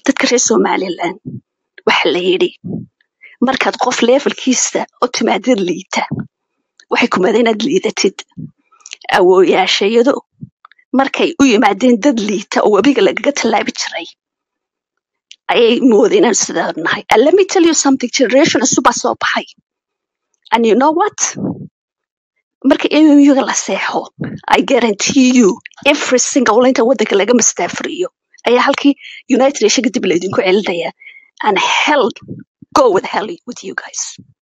dadka reer somaliland waxa la yidhi markaad qof levelkiisa oo timaadid liita waxay kumada inaad liidatid awooyaashayado markay u yimaadeen dad liita oo webiga lagaga tallaabi jiray ayay moodeen inaan sidaa nahay and let me tell you something generation cusubaa soo baxay and you know what marka MMU-ga la seexo I guarantee you every single inta waddanka laga mastaafuriyo ayaa halkii United Nations dib laydinku celinaya and hell go with hell with you guys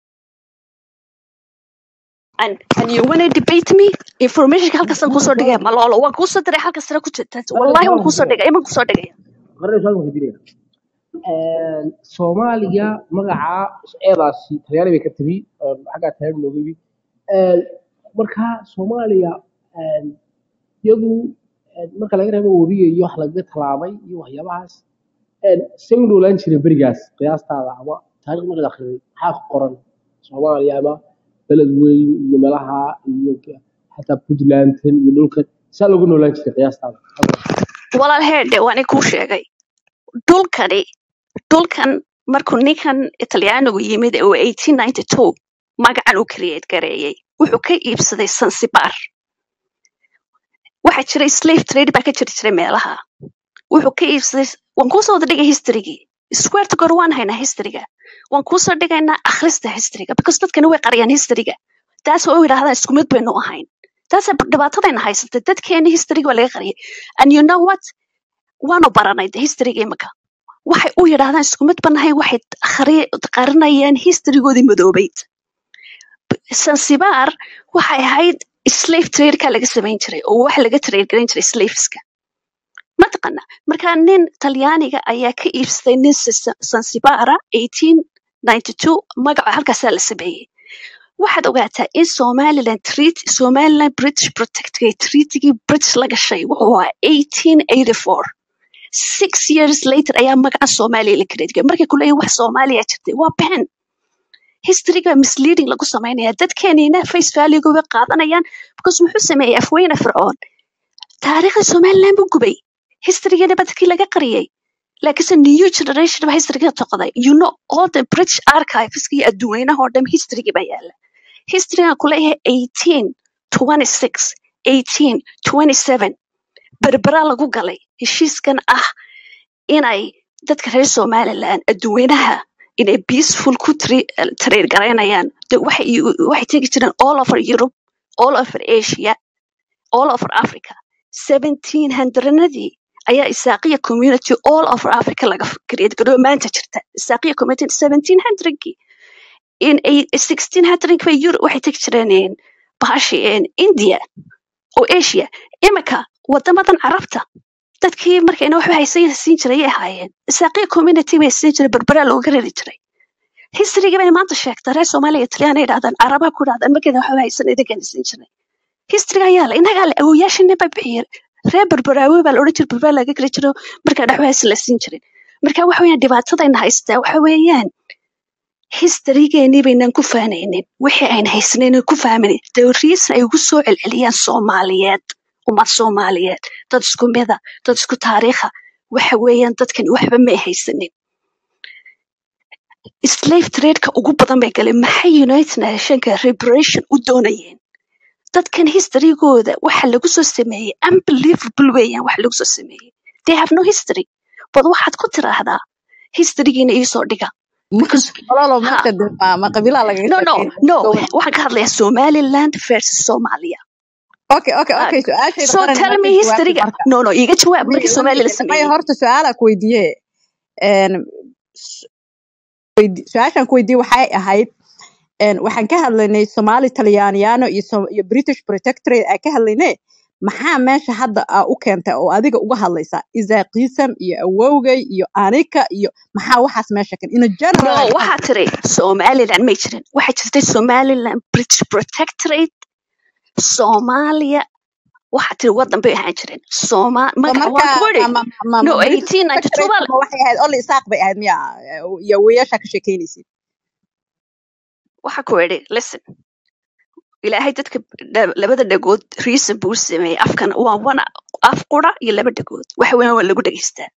and and you wanna debate me information halkaasaan kusoo dhigaya malolo waan kuusoo diray halka sare ku jirta wallahi waan kuusoo dhigay iman kusoo dhigaya qarni soo ku jiraya een Soomaaliya magaca eedaasi talyaani bay ka timi een xagga talyaani looga yimi een marka Soomaaliya een iyadu een marka laga reebo wariga iyo wax laga talaabay iyo waxyaabahaas een sing noolaan jiray berigaas qiyaastaada ama taariikh marka la akhriyo maxaa ku qoran Soomaaliya ama beled weyn iyo meelaha iyo xataa Puntland iyo dhulka saa lagu noolaan jiray qiyaastaada walaal heedhe waan kuu sheegay dhulkani dhulkan markuu ninkan talyaanigu yimid oo 1892 magacan uu create gareeyey wuxuu ka iibsaday sansibar waxaa jiray slave trade baa ka jiri jiray meelaha wuxuu ka iibsaday waan kuusoo wada dhigay historygii square to god waan haynaa historyga waan kuusoo dhigaynaa akhrista historyga because dadkani way qariyaan historyga taas oo yidhahdaan isku mid baynu ahayn taasa dhibaatadayna haysatay dadkeeni historyga waa laga qariyay and you know what waanu baranay de historyga imika waxay u yidhaahdaan isku mid banahay waxay akhri- qarinayaan historygoodii madoobayd sansibar waxay ahayd slave trade-ka laga samayn jiray oo wax laga trade garan jiray slaveska mataqana marka nin talyaaniga ayaa ka iibsaday nin Sa- sansibara 1892 magaca halkaasaa la sameeyey waxaad ogaataa in somaliland treat somaliland british protectorate treatigii british la gashay wuxuu ahaa 1884 six years later ayaa magaca soomaaliya la create markay ku leeyihin wax soomaaliya jirtay waa been historyga misleading lagu samaynaya dadkeenina face value bay qaadanayaan because muxuu sameeyey afweyne fircoon taariikhda somaliland buu gubay historygeena ba dadkii laga qariyay laakiinse new generation ba historyga toqday you know all the british archiveska iyo adduweynaha oo dhan historyga baa yaala historygan ku leeyahay 1826 1827 berbera lagu galay heshiiskan ah inay dadka reer somaliland adduweynaha inay peaceful ku trade garaynayaan de waxay waxay tegi jireen all over europe all over asia all over africa 1700nadii ayaa isaaqiya community all over africa laga create garoyo maanta jirta isaaqiya community 1700kii in ay- 1600 bay europe waxay tegi jireen bahashi india oo asia imika wadamadan carabta dadkii markayna waxba haysan siin jiray ayay ahaayeen isaaqiya community bay siin jiray berberaa looga rari jiray historyga bay maanta sheegtaa reer soomaaliya talyaana ay dhahdaan carabaha ku dhahdaan markeeda waxba haysan idinkana siin jiray historyga ayaa la inagaa le awoyaashina ba bixiyeen reer berberaawe baa la odhan jiray berberaa laga gari jiro markaa waxba haysan la siin jirin marka waxa weeyaan dhibaatadayna haystaa waxa weeyaan historygeenii baynan ku faanaynin wixii ayna haysanaynan ku fahmayn the reason ay ugu soo celceliyaan soomaaliyeed ummad soomaaliyeed dad isku mida dad isku taariikha waxa weeyaan dadkan waxba may haysanin slave trade-ka ugu badan bay galeen maxay united nationka reparation u doonayeen dadkan historygooda waxa lagu soo sameeyey unbelievable weeyaan waxa lagu soo sameeyey they have no history bad waxaad ku tiraahdaa historygiina iisoo dhiga because ololo ha marka de ma ma qabiilaa lagaga no no sheekeynaya no gobol waxaan ka hadlayaa somaliland versus somalia okay okay Ah, okay su-aashayda so qaran tell marka me jawaabta historyga marka no no iga jawaab maya markii somalia la maya sameeyey horta su-aalaa ku weydiiye een, s- weydi- su-aashaan ku weydiiye waxay ahayd een, waxaan ka hadlaynay somali talyaaniyaano iyo So- iyo british protectorate aan ka hadlaynay maxaa meesha hadda aa u keentay oo adiga uga hadlaysaa isaaqiisam iyo awowgay iyo anika iyo maxaa waxaas meesha keen in a general no aan ka waxaa hadlay tiri somaliland may jirin waxaa jirtay somaliland british protectorate soomaaliya waxaa tiri wadan bay ahaan jireen soma so magaca marka waan ku ma idhi ma ma no ma british 1892 protectorate baa la- ma waxay ahayd only isaaq bay ahayd miya iyo weeyashaa ka sheekeynaysid waxaa ku idhi listen ilaahay dadka dha- labada dhagood reason buu u sameeyey afkan waa wana af qura iyo laba dhagood waxa weeyaan waa lagu dhegeystaa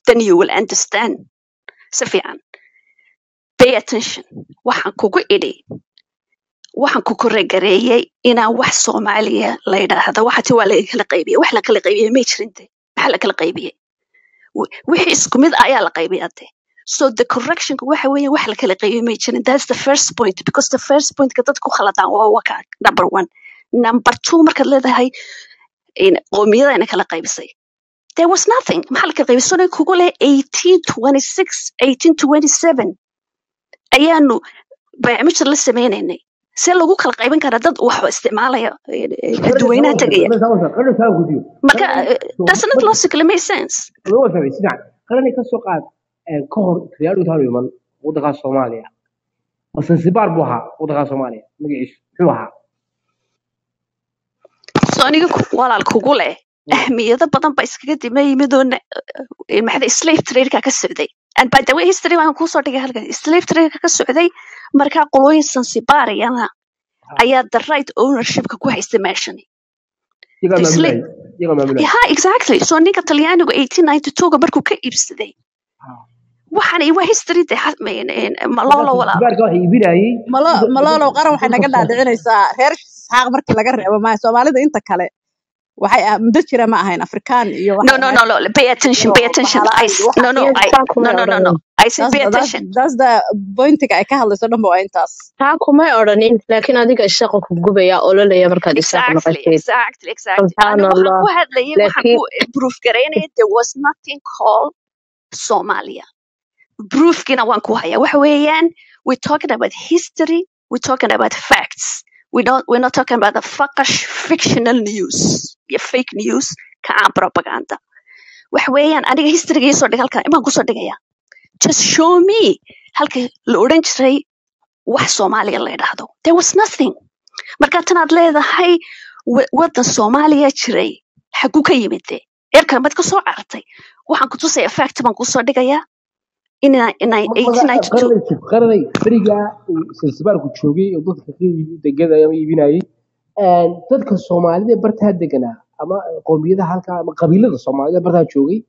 then you will understand si fiican pay attention waxaan kugu idhi waxaan ku koregareeyey inaan wax soomaaliya la yidhaahdo waxati waa laga kala qaybiyey wax la kala qaybiyey may jirinte maxaa la kala qaybiyey Wi- wixii isku mid ah ayaa la qaybiyaa de so the correctionka waxa weeye wax la kala qaybiyey may jirin that's the first point because the first pointka dadka ku khaladaan waa waka number one number two markaad leedahay in- qowmiyadayna kala qaybisay there was nothing maxaa la kala qaybisay sonay kugu leh 1826 1827 ayaanu baycmishir la sameynaynay see lagu kala qaybin karaa dad wax isticmaalaya eh, eh, dadweynaha tegaya marka eh, that's not logically make sense qarani ka soo qaad ee, ka hor talyaanigu intaan iman waddankaas soomaaliya ma sansibaar buu ahaa waddankaas soomaaliya magaciisu muxuu ahaa so aniga ku- walaal kugu leh ahmiyado badan ba iskaga dima yimid oo na- eh, maxaa slave trade-ka ka socday and by the way history waan kusoo dhigay halkan slave trade-ka ka socday markaa qolooyin sansibaariyana ayaa the right ownership-ka ku haysta meeshani iyagaa The slave maamulayay iyagaa maamulayay yeah exactly so ninka talyaanigu 1892 markuu ka iibsaday waxaan waa history de ha- ma- eh, malolo walaal sansibaarka waxa iibinayay malo dadka malolow qaran waxay naga dadka dhaadhicinaysaa reer isxaaq markii laga reebo maaha soomaalida inta kale waxay ah muddo jira ma ahayn afrikaan iyo no waxay no ahayd no no pay attention iyo pay attention bahala I iyo s- no waxaas no iyaga I taa kumay no no no no odhanin I said that's pay the, that's, attention that's the pointiga ay ka hadlayso dhan ba waa intaas taa kumay odhanin laakiin adiga isaqa ku gubaya ololaya markaad isaaq exactly maqashid exactly exactly subxaan aniga waxaan allah ku hadlayay waxaan laakiin ku proof garaynaya there was nothing called Somalia proofkina waan ku hayaa waxa weeyaan we're talking about history we're talking about facts we don't we're not talking about the fuckish fictional news iyo fake news ka aan propaganda waxa weeyaan aniga historyga ii soo dhig halkan imaan kusoo dhigaya just show me halka la odhan jiray wax soomaaliya la yidhaahdo there was nothing marka tanaad leedahay wa- waddan soomaaliya jiray xaguu ka yimide eerkan baad ka soo carartay waxaan ku tusaya fact baan kusoo dhigayaa in qaranay qaranay berigaa uu sansibaarku joogay oo dadka ka iibi degada ama iibinayay een, dadka soomaalida ee bartaa deganaa ama qowmiyadaha halkaa ama qabiilada soomaalida ee bartaa joogay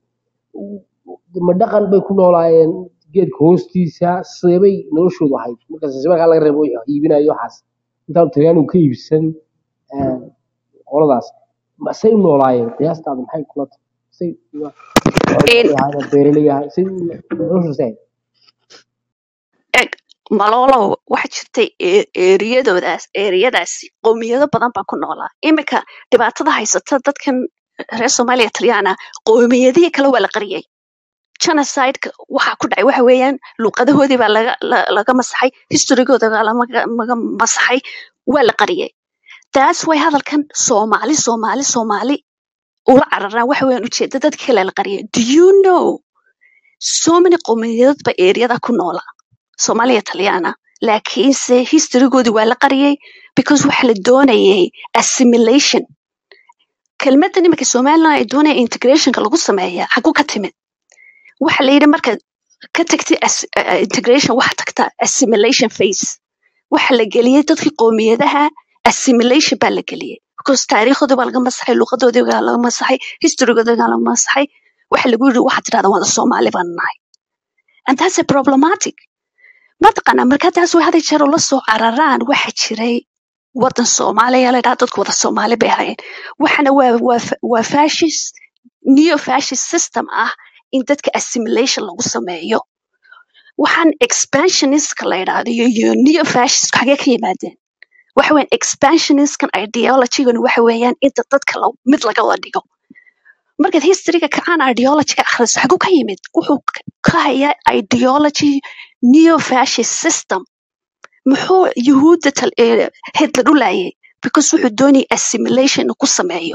ma dhaqan bay ku noolaayeen geedka hoostiisa seebay noloshoodu ahayd marka sansibaarka laga reebo wixii iibinayo waxaas intaanu talyaanigu ka iibsan een, qoladaas ma- say u noolaayeen qiyaastaada maxay kula tahay say xoolo beeraley ahay say noloshoodasi ahayd eg malolow waxa jirtay ee- eeriyadoodaas eeriyadaasi qowmiyado badan baa ku noolaa iminka dhibaatada haysata dadkan reer soomaaliya talyaana qowmiyadihii kale waa la qariyay genocideka waxa ku dhacay waxa weeyaan luqadahoodii baa laga la- laga masaxay historygooda baa lamaga maga masaxay waa la qariyay taas way hadalkan soomaali soomaali soomaali ula cararaan waxa weeyaan ujeeda dadka kale la qariyay do you know so many qowmiyadood ba eeriyada ku noola soomaaliya talyaana laakiinse historygoodii waa la qariyay because waxa la doonayay assimilation kelmaddan iminka somaliland ay doonaya integrationka lagu sameeya xaguu ka timid waxa la yidhi markaad ka tagtay as- uh, integration waxa tagta assimilation phase waxa la geliyey dadkii qowmiyadaha assimilation baa la geliyey because taariikhoodii baa laga masaxay luqadoodii baa laga masaxay historygoodii baa laga masaxay waxa lagu yidhi waxaad tidhahda wada soomaali baan nahay and that's a problematic mataqaanaa markaa taas way haday jeer ula soo cararaan waxa jiray wadan soomaaliya la dhaha dadku wada soomaali bay ahaayeen waxana waa waa fa- waa fascist neo fascist system ah in dadka assimilation lagu sameeyo waxaan expansionistka la yidhaahdo iyo iyo neo fascist xagee ka yimaadeen waxa weeyaan expansionistkan ideologygan waxa weeyaan inta dadka la- mid laga wada dhigo markaad historyga kacaan ideologyga akhriso xaguu ka yimid wuxuu k- ka hayaa ideology neo fascist system muxuu yuhuudda tal- ee, hitler u laayay because wuxuu doonayay assimilation inuu ku sameeyo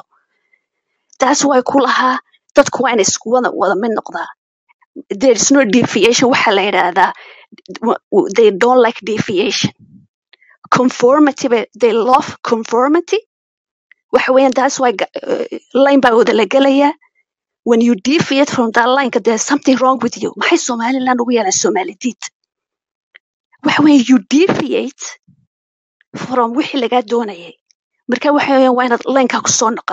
taas way ku lahaa dadku waa inay isku wada wada mid noqdaa there is no deviation waxaa la yidhaahdaa w- w- they don't like deviation conformity ba- they love conformity waxa weeyaan taas way ga- uh, line baa wada la gelayaa when you deviate from that line there's something wrong with you maxay somaliland ugu yeelaan somalidiid waxa weeye you deviate from wixii lagaa doonayay marka waxa weeyaan waa inaad lineka kusoo noqotaa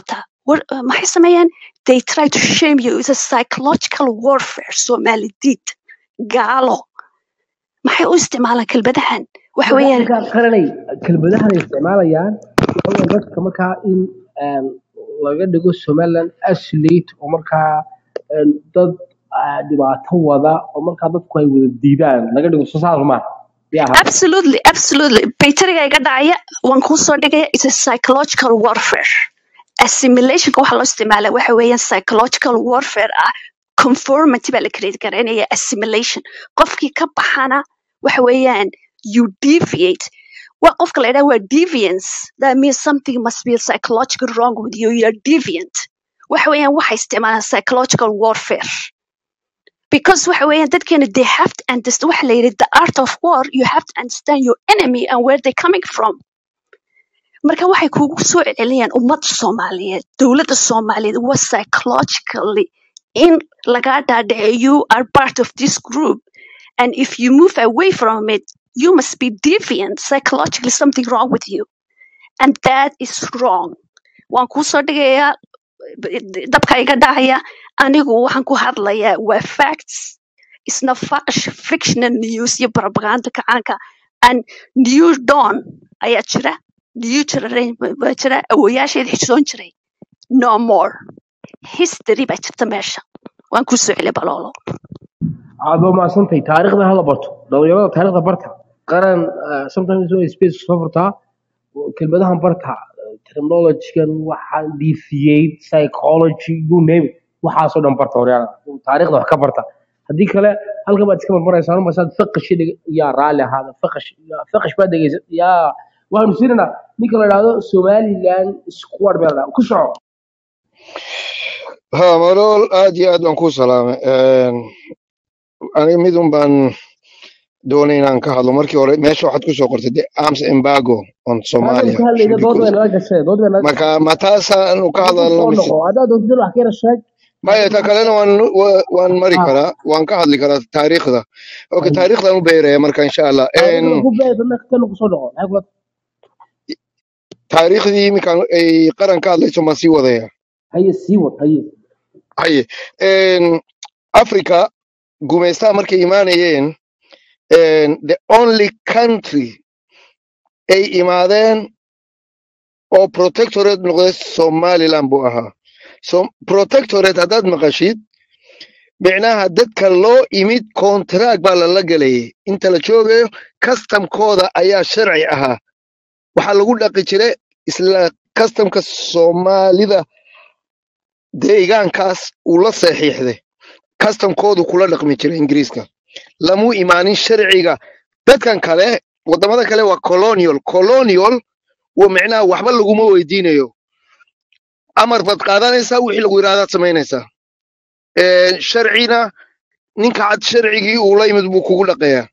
war- uh, maxay sameeyaan they try to shame you it's a psychological warfare soomaalidid gaalo maxay u isticmaalaan kelmadahan waxa marka weeyaan markaa qaranay kelmadahan ay isticmaalayaan waxa weeye dadka markaa in een, laga dhigo somaliland isolate oo markaa een, dad ah, dhibaato wada oo markaa dadku ay wada diidaan laga dhigo soo saas ma yaa ahaa absolutely absolutely bayteriga iga dhacaya waan kuu soo dhigaya it's a psychological warfare assimilationka waxa loo isticmaala waxa weeyaan psychological warfare ah conformity baa la create garaynaya assimilation qofkii ka baxana waxa weeyaan you deviate waa qofka la idhaha waa deviance that means something must be psychological wrong with you you are deviant waxa weeyaan waxay isticmaalaan psychological warfare because waxa weeyaan dadkeena they have to understand waxa la yidhi the art of war you have to understand your enemy and where they coming from marka waxay kugu soo celceliyaan ummadda soomaaliyeed dowladda soomaaliyeed waa psychologically in lagaa dhaadhici you are part of this group and if you move away from it you must be deviant psychologically something wrong with you and that is wrong waan kuu soo dhigayaa dabka iga dhacaya anigu waxaan ku hadlayaa waa facts isna fash fictional news iyo propaganda kacaanka and new dawn ayaa jira new generation baa jira awoyaasheed xishoon jiray no more history baa jirta meesha waan kuu soo celiya baloolo aad waa mahadsantahay taariikhda hala barto dhalinyarada taariikhda barta qaran ah, sometimes way space soo furtaa kelmadahan barta terminologygan waxaan dca psychology you name it waxaasoo dhan barta horyaana taariikhda wax ka barta haddii kale halkan baad iska marmaraysaan umasaad faqash yaa raalli ahaada faqash yaa- faqash baad dhegeysa yaa waxaanu siinanaa ninka la idhaahdo somaliland squad baa la dhahaa ku soco ها ملول aad iyo aad baan kuu salaamay Een, aniga midun baan doonay inaan ka hadlo markii hore meesha waxaad kusoo qortay the arms embargo on taasaynu Somalia ka hadlayna should be dood bay closed nala gashay dood bay nala marka ma taasaanu ka hadda ku hadalno soo mise noqo haddaad doontid wax ka yara sheeg maya ta kalena waan wa- waan mari ah karaa waan ka hadli karaa taariikhda okay haye taariikhdan u beeraya marka insha allah taariikhda Een, ku beed dadna kana ku soo noqo maxay kula taariikhdii iminkaan ay qaran ka hadlayso maan sii wadaya haye sii wad haye haye Een, africa gumaystaha markay imaanayeen een, the only country ay imaadeen oo protectorate noqday somaliland buu ahaa so protectorate haddaad maqashid micnaha dadka loo imid contract baa lala gelayay inta la joogayo customkooda ayaa sharci ahaa waxaa lagu dhaqi jiray isla customka soomaalida deegaankaas uu la saxiixday customkoodu kula dhaqmi jiray ingiriiska lamuu imaanin sharciga dadkan kale wadamada kale waa colonial colonial wa micnaha waxba laguma weydiinayo amar baad qaadanaysaa wixii lagu yidhahdaad samaynaysaa Een, sharcina ninka cad sharcigii uu la yimid buu kugu dhaqayaa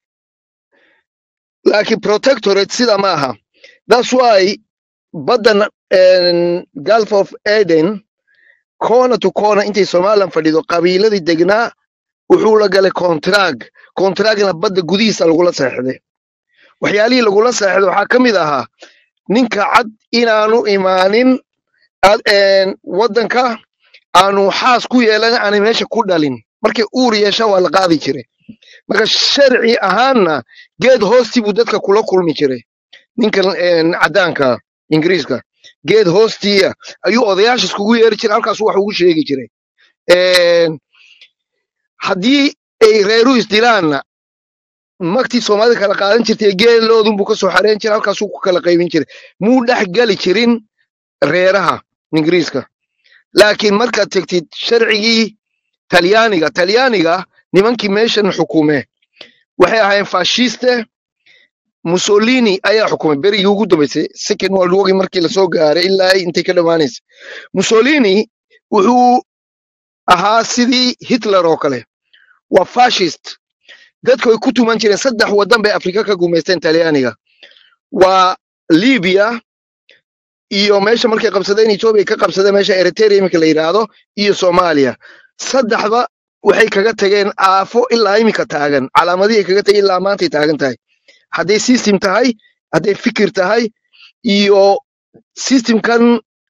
laakiin protectorate sida ma aha thats why baddan een, gulf of eden corner to corner intay somaliland fadhido qabiiladii degnaa wuxuu la galay contract contractna badda gudihiisa lagula seexday waxyaalihii lagula seexday waxaa ka mid ahaa ninka cad inaanu imaanin ad- een, waddanka aanu xaas ku yeelan aanay meesha ku dhalin markay uur yeesha waa la qaadi jiray marka sharci ahaanna geed hoostii buu dadka kula kulmi jiray ninkan een, caddaanka ingiriiska geed hoostiya ayuu odayaasha iskugu yeeri jiray halkaas wax ugu sheegi jiray Een, haddii ay reeru isdilaanna magtii soomaalida kala qaadan jirtay geeloodun buu ka soo xareen jiray halkaasuu ku kala qaybin jiray muu dhex geli jirin reeraha ingiriiska laakiin markaad tegtid sharcigii talyaaniga talyaaniga nimankii meeshan xukume waxay ahaayeen fashiste mussolini ayaa xukumay berigii ugu dambeysay second world war markii lasoo gaaray ilaa intay ka dhammaanaysa mussolini wuxuu ahaa sidii hitler oo kale waa fashist dadku ay ku tuman jireen saddex waddan bay afrika ka gumaysteen talyaaniga waa libya iyo meesha markay qabsadeen ethiopia ka qabsadeen meesha eritrea iminka la yidhaahdo iyo soomaaliya saddexda waxay kaga tageen aafo ilaa iminka taagan calaamadihii kaga tageen ilaa maantay taagan tahay hadday system tahay hadday fikir tahay iyo systemkan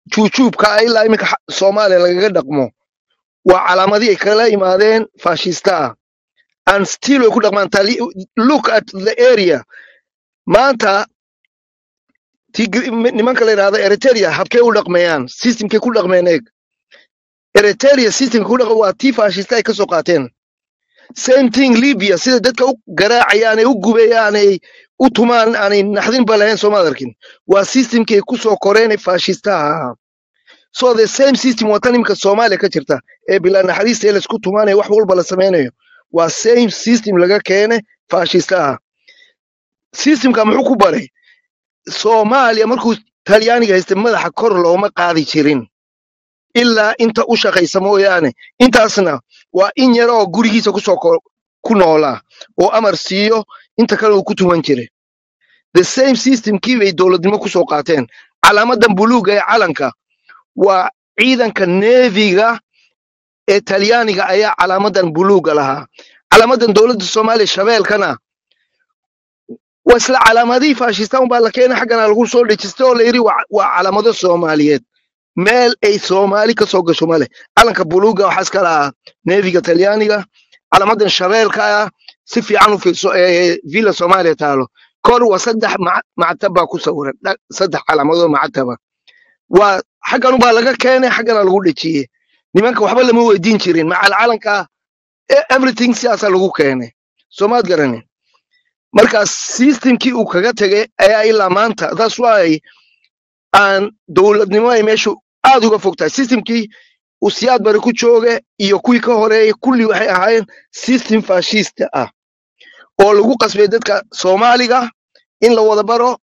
juujuubka ah ilaa iminka xa- soomaaliya lagaga dhaqmo waa calaamadii ay kala imaadeen faashista ah and still way ku dhaqmaan Tali- look at the area maanta tigri- nimanka la yidhahdo eritrea habkee u dhaqmayaan systemkay ku dhaqmeen eeg eritrea systemka ku dhaqma waa tii faashista ay kasoo qaateen same thing libya sida dadka u garaacayaan ay u gubayaan ay u tumaan aanay naxdinba lahayn sooma arkin waa systemkay kusoo koreen ee faashistaha ahaa so the same system waa tan imika soomaaliya ka jirta ee bilaa naxariista ee laisku tumaanayo wax walba la samaynayo waa same system laga keene faashistaha systemka muxuu ku baray soomaaliya markuu talyaaniga haystay madaxa kor looma qaadi jirin ilaa inta u shaqaysa mooyaane intaasna waa in yar oo gurigiisa kusoo ko- ku noolaa oo amar siiyo inta kale uu ku tuman jiray the same systemkii bay dowladnimo kusoo qaateen calaamadan buluuga ee calanka waa ciidanka neefiga ee talyaaniga ayaa calaamadan buluuga lahaa calaamadan dowladda soomaaliya shabeelkana waa isla calaamadihii faashistaan baa la keenay xaggana lagu soo dhejistay oo la yidhi waa waa calaamado soomaaliyeed meel ay soomaali ka soo gasho male calanka buluuga waxaa iska lahaa neefiga talyaaniga calaamadan shabeelka ah si fiican u fiirso ee villa soomaaliya taalo kor waa saddex mac- mactab baa ku sawiran dha- saddex calaamadoo mactaba waa xaggan baa laga keenay xaggana lagu dhejiyey nimanka waxba lama weydiin jirin macal calanka e- everything sidaasaa lagu keenay soomaad garanin marka systemkii uu kaga tegay ayaa ilaa maanta that's why aan dowladnimo ay meeshu aad uga fog tahay systemkii uu siyaad bari ku jooga iyo kuwii ka horeeyay kulli waxay ahaayeen system fashista ah oo lagu qasbay dadka soomaaliga in la wada baro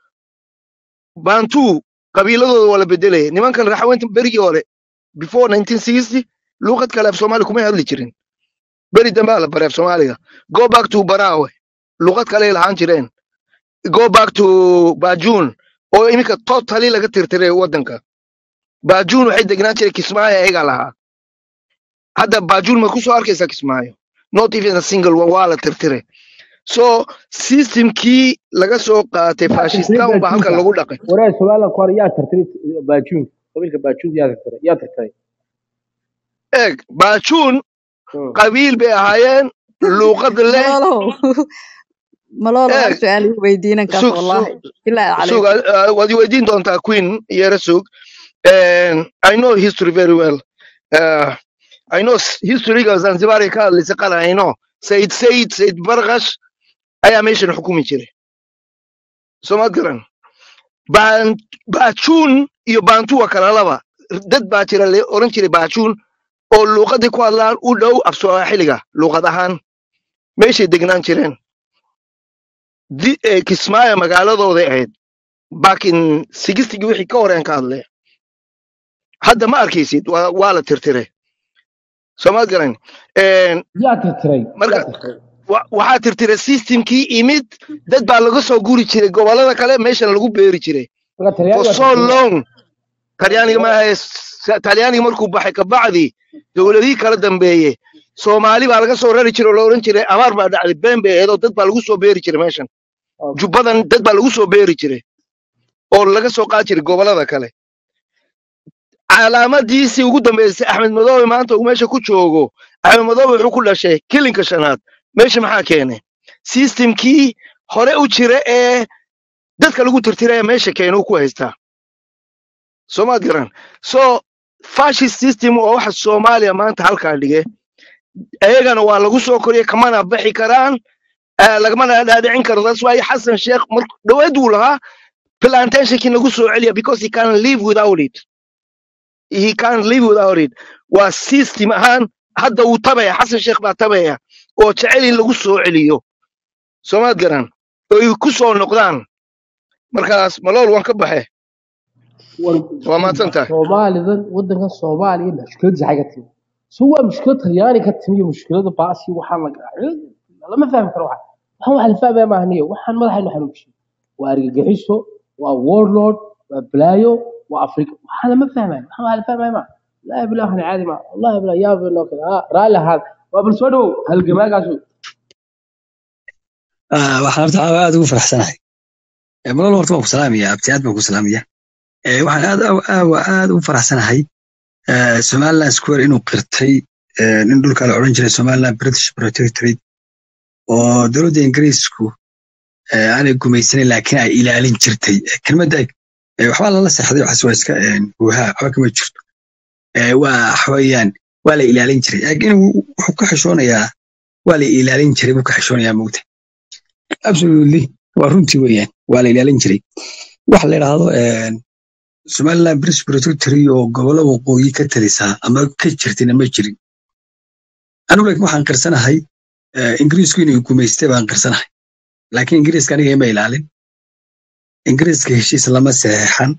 bantu qabiiladooda waa la bedelaya nimankan raxweynta berigii hore before 1960 luuqad kale af soomaali kuma hadli jirin beri dambe aa la baray af soomaaliga go back to barawe luuqad kale lahaan jireen go back to bajun oo iminka totally laga tirtiray wadanka bajun waxay degnaan jiray kismaayo ayagaa lahaa hadda bajun ma kusoo arkaysaa kismaayo not even a single one waa la tirtiray so systemkii laga soo qaatay yaa tirtiray fashistan baa halkan baajuunka lagu dhaqay wareer somaliland ku hore yaa tirtiray baajuunka qabiilka baajuunka yaa tirtiray yaa tirtiray eeg bajun Hmm. qabiil bay ahaayeen luuqad leh malolow malolow hal eeg su-aal ii weydiinankaas sug wallahi sug bilaahi sug calaykum uh, waad i weydiin doontaa queen yara sug And i know history very well uh, i know s- historyga zanzibar ay ka hadlaysay qaran i know sayid sayid sayid barkash ayaa meeshan xukumi jiray soomaad garan Ban- baajuun iyo baantu waa kala laba dad baa jira la oran jiray baajuun oo luuqaday ku hadlaan u dhow af soomaaliga luuqad ahaan meeshay degnaan jireen Di- eh, kismaayo magaaladooday ahayd back in sixtigi wixii ka horeen ka hadlay hadda ma arkaysid waa waa la tirtiray soomaad garan En, yaa tirtiray yaa marka tirtiray wa- waxaa tirtiray systemkii imid dad baa laga soo guri jiray gobolada kale meeshan lagu beeri jiray marka for talyaani waa so tirtiray long talyaaniga maaha talyaaniga markuu baxay kabacdi dowladihii kala dambeeye soomaali baa laga soo rari jiray oo la oran jiray abaar baa dhacday been bay ahayd oo dad baa lagu soo beeri jiray meeshan Okay. jubbadan dad baa lagu soo beeri jiray oo laga soo qaadi jiray gobolada kale calaamadiisii ugu dambeysay axmed madoobe maanta uu meesha ku joogo axmed madoobe wuxuu ku dhashay kilinka shanaad meesha maxaa keenay systemkii hore u jira ee dadka lagu tirtiraya meesha keena uu ku haystaa soomaad garan so fascist system oo waxa soomaaliya maanta halkaa dhige ayagana waa lagu soo koriyay kamana bixi karaan eh, lagamana dhaadhicin karo that's why xasan sheekh mar dhaweed uu lahaa plantationkii lagu soo celiya because he can live without it he can live without it waa system ahaan hadda wuu tabaya xasan sheekh baa tabaya oo jecel in lagu soo celiyo soomaad garan oo ay ku soo noqdaan markaas malool waan ka baxe war waa mahadsan tahay soomaalidan wadankan soomaaliya mushkiladiisa xagga timi so waa mushkilad talyaani ka timi iyo mushkilada baasi waxaan la lama fahmi karo waxa waxaan wax la fahmaya maaha niyo waxaan madaxaynu xanuujiyo waa argagixiso waa warlord waa balaayo waa afrika waxaan lama fahmayo waxaan wax la fahmaya maaha laa bilah waxaan caadi maaha wallahi bilah yaa bino kale ah raalli ahaad waa bal soo dhowow halgamaagaasu Ah, waxaan horta aad ugu faraxsanahay Eh, malal horta waan ku salaamaya abti aad baan ku salaamaya Eh, waxaan aad aad aad u faraxsanahay eh, somaliland square inuu qirtay eh, in dhulka la odhan jiray somaliland british protectorate oo dowladda ingiriisku eh, aanay gumaysanin laakiin ay ilaalin jirtay Eh, kelmadda eh, waxbaa lala seexday waxaas waa iska eh, guuhaa waxba kama jirto Eh, waa waxweeyaan waa la ilaalin jiray laakiin wuu- wuxuu ka xishoonayaa waa la ilaalin jiray buu ka xishoonayaa mugta absolutely waa runtii weeyaan waa la ilaalin jiray waxa la yidhaahdo eh, somaliland british protectory oo gobollo waqooyi ka talisaa ama ka jirtina ma jirin anigu laakiin waxaan qirsanahay eh, ingiriisku inuu gumaystay baan qirsanahay laakiin ingiriiska aniga ima ilaalin ingiriiska heshiis lama saxeexan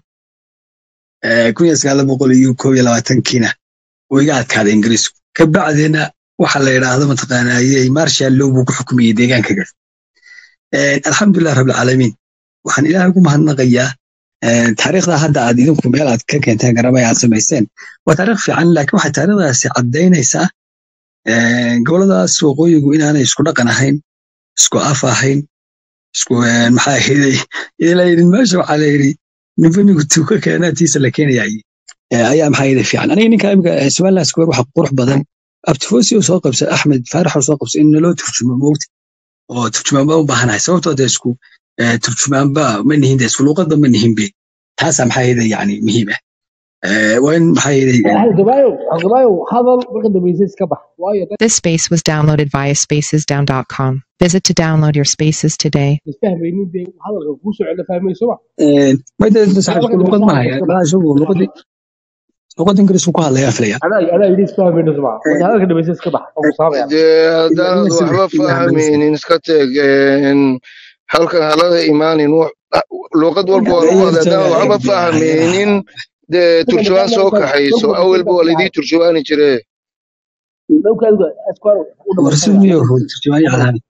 eh, kun iyo sagaal boqol iyo koob iyo labaatankiina wuu iga adkaaday ingiriisku kabacdina waxa la yidhaahdo mataqaanayey marshal low buu ku xukumayey deegaankaga Eh, alxamdulilah rabbilcaalamiin waxaan ilaahay ugu mahadnaqayaa eh, taariikhda hadda aad idinku meel aad ka keenteen garamay aad samayseen waa taariikh fiican laakiin waxay taariikhdaasi caddaynaysaa eh, goboladaas waqooyigu inaanay isku dhaqan ahayn isku af ahayn isku eh, maxaa ahaydey ila yidhi meesha waxaa la yidhi ninba ninku tuuka keenaa tiisa la keenayay Eh, ayaa maxaa yidhi fiican aniga ninka imika eh, somaliland square waxa qurux badan abtifosi oo soo qabsa axmed faarax oo soo qabsa in naloo turjumo moogta oo turjumaanba u baahanahay sababtoo de isku eh, turjumaanba ma nihin de isku luuqadba ma nihin be taasaa maxaa yidhi yani muhiim ah Eh, waa in maxaa yidhi halgamaayow halgamaayow hadal marka dambaysa iska bax waayo dad This space was downloaded via spacesdown.com. Visit to download your spaces today. isfahmaynin dee hadalka kuu soo celina fahmayso ma made saxibku luuqad ma haya maa isagu luuqadii luuqada ingiriisku ku hadlayaa filaya adaa adaa yidhi isfahmayno soma marka hadalka dambaysa iska bax oo musaabaya dee haddaanad waxba fahmaynin iska teg een, halkan halada imaanin wax- luuqad walba waa lagu hadla haddaanad waxba fahmaynin dee turjubaan soo kaxayso awalba waa laydii turjubaani jire dhowka adiga askwar u warsumiyo turjumaani calaami